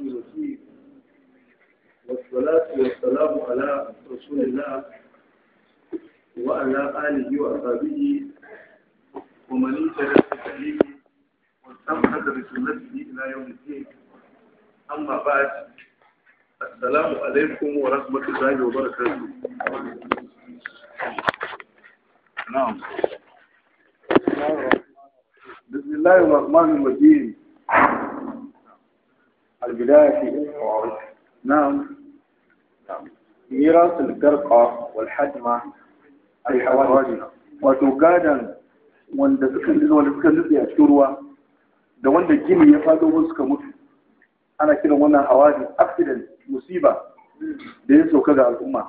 الرحيم والصلاة والسلام على رسول الله وعلى آله وأصحابه ومن اهتدى بهديه واستمسك بسنته إلى يوم الدين أما بعد السلام عليكم ورحمة الله وبركاته نعم بسم الله الرحمن الرحيم البداية في القواعد نعم ميراث القرقة والحجمة الحوادث wato gadan wanda suka wanda suka nutse a cikin ruwa da wanda gini ya faɗo musu suka mutu ana kiran wannan hawadis accident musiba da ya sauka ga al'umma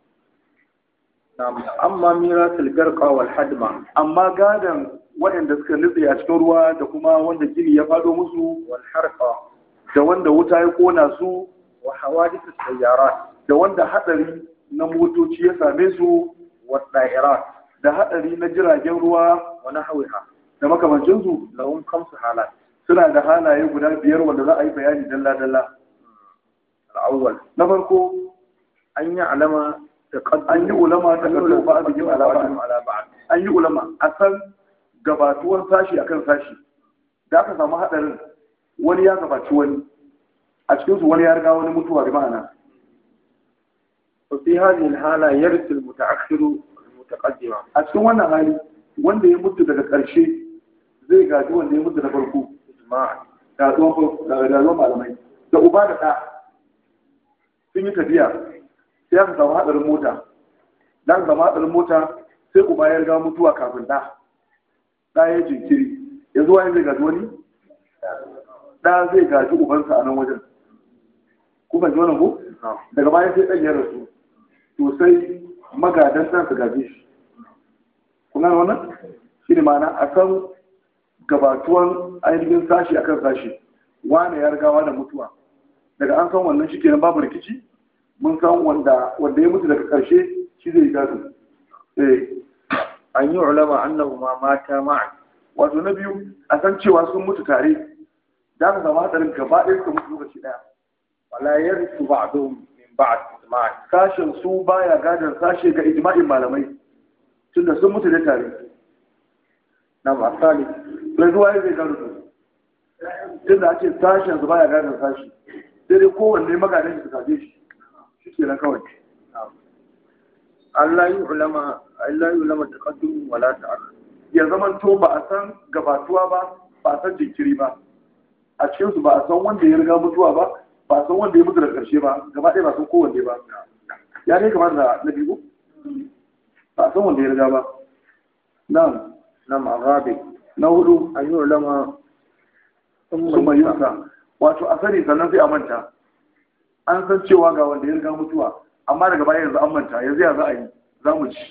نعم أما ميراث القرقة والحجمة amma gadan waɗanda suka nutse a cikin ruwa da kuma wanda gini ya faɗo musu والحرقة da wanda wuta ya kona su وحوادث السيارات da wanda haɗari na motoci ya same su والطائرات da haɗari na jiragen ruwa ونحوها da makamancinsu لهم خمس حالات suna da halaye guda biyar wanda za a yi bayani dalla-dalla الأول na farko أن يعلم تقدم an yi ulama ta karɓar ba a bikin alaba بعضهم على بعض an yi ulama a san gabatuwan sashi akan sashi da aka samu haɗarin wani ya gabaci wani a cikinsu wani ya riga wani mutuwa bi ma'ana وفي هذه الحالة يرث المتأخر المتقدم a cikin wannan hali wanda ya mutu daga ƙarshe zai gaji wanda ya mutu da farko إجماعا gazuwan farko da gazuwan malamai da uba da ɗa sun yi tafiya sai aka samu haɗarin mota da aka samu haɗarin mota sai uba ya riga mutuwa kafin ɗa ɗa ya jinkiri yanzu wani zai gaji wani ɗa zai gaji ubansa a nan wajen ku fahimci wannan ko نعم daga baya sai ɗan ya rasu to sai magadan ɗan su gaje shi kun gane wannan shi ne ma'ana a san gabatuwan ainihin sashi akan sashi wane ya riga da mutuwa daga an san wannan shi kenan babu rikici mun san wanda wanda ya mutu daga ƙarshe shi zai gado eh أن يعلم أنهما ماتا معا wato na biyu a san cewa sun mutu tare da aka samu hatsarin gaba ɗaya suka mutu lokaci ɗaya ولا يرث بعضهم من بعض إجماعا sashen su baya gadon sashe ga ijma'in malamai tunda sun mutu da tare نعم الثالث sai zuwa ya zai gado su tunda ake sashen su baya gadon sashi sai dai kowanne magadan shi su kaje shi shi ke nan kawai نعم ألا يعلم ألا يعلم تقدم ولا تأخر ya zaman to ba a san gabatuwa ba ba a san jinkiri ba a cikin su ba a san wanda ya riga mutuwa ba ba a san wanda ya mutu da ƙarshe ba gaba ɗaya ba a san kowanne ba ya ne kamar da na biyu ba a san wanda ya riga ba nan نعم الرابع na hudu أن يعلم sun bayyana wato a sani sannan sai a manta an san cewa ga wanda ya riga mutuwa amma daga baya yanzu an manta yanzu ya za a yi za mu ci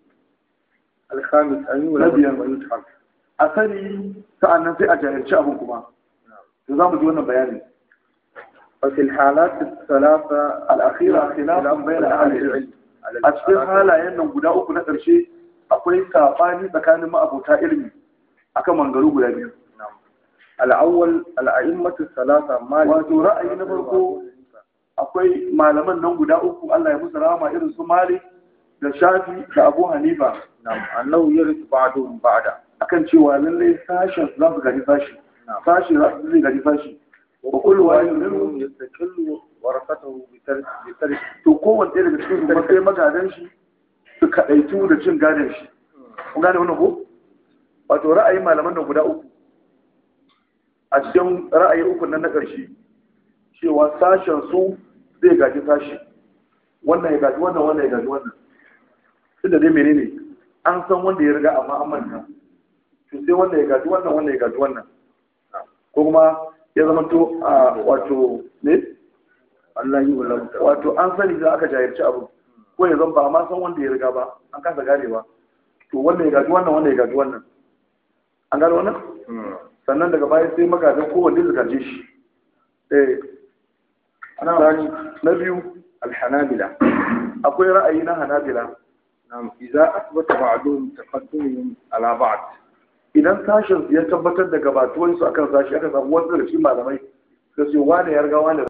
الخامس أن نبيا. يعلم ويتحق a sani sa'annan sai a jahilci abin kuma to za mu ji wannan bayanin وفي الحالات الثلاثة الأخيرة خلاف بين أهل العلم على a cikin الحالات halayen nan guda uku na ƙarshe akwai saɓani tsakanin ma'abota ilimi akan mangaru guda biyu نعم. الأول الأئمة الثلاثة مالك wato ra'ayi na farko akwai malaman nan guda uku Allah ya musu rahama irin su Malik da Shafi da Abu Hanifa نعم أنه يرث بعضهم بعدا akan cewa lallai sashen za su gaji sashi نعم sashi za su zai gaji sashi وكل واحد منهم يستقل ورثته بترك بترك to kowanne ɗaya daga cikin su sai magadan shi su kaɗaitu da cin gadon shi kun gane wannan ko wato ra'ayin malaman nan guda uku a cikin ra'ayi uku nan na ƙarshe cewa sashen su zai gaji sashi wannan ya gaji wannan wannan ya gaji wannan tunda dai menene an san wanda ya riga amma an manta to sai wanda ya gaji wannan wannan ya gaji wannan ko kuma ya zama to a wato ne الله يعلم wato an sani za aka jahilci abu ko ya zan ba ma san wanda ya riga ba an kasa ganewa to wanda ya gaji wannan wanda ya gaji wannan an gano wannan sannan daga baya sai magadan kowanne su gaje shi eh الثاني na biyu الحنابلة akwai ra'ayi na hanabila نعم إذا أثبت بعضهم تقدمهم على بعض idan sashen ya tabbatar da gabatuwansu akan sashi aka samu wasu daga cikin malamai da su wane ya riga wane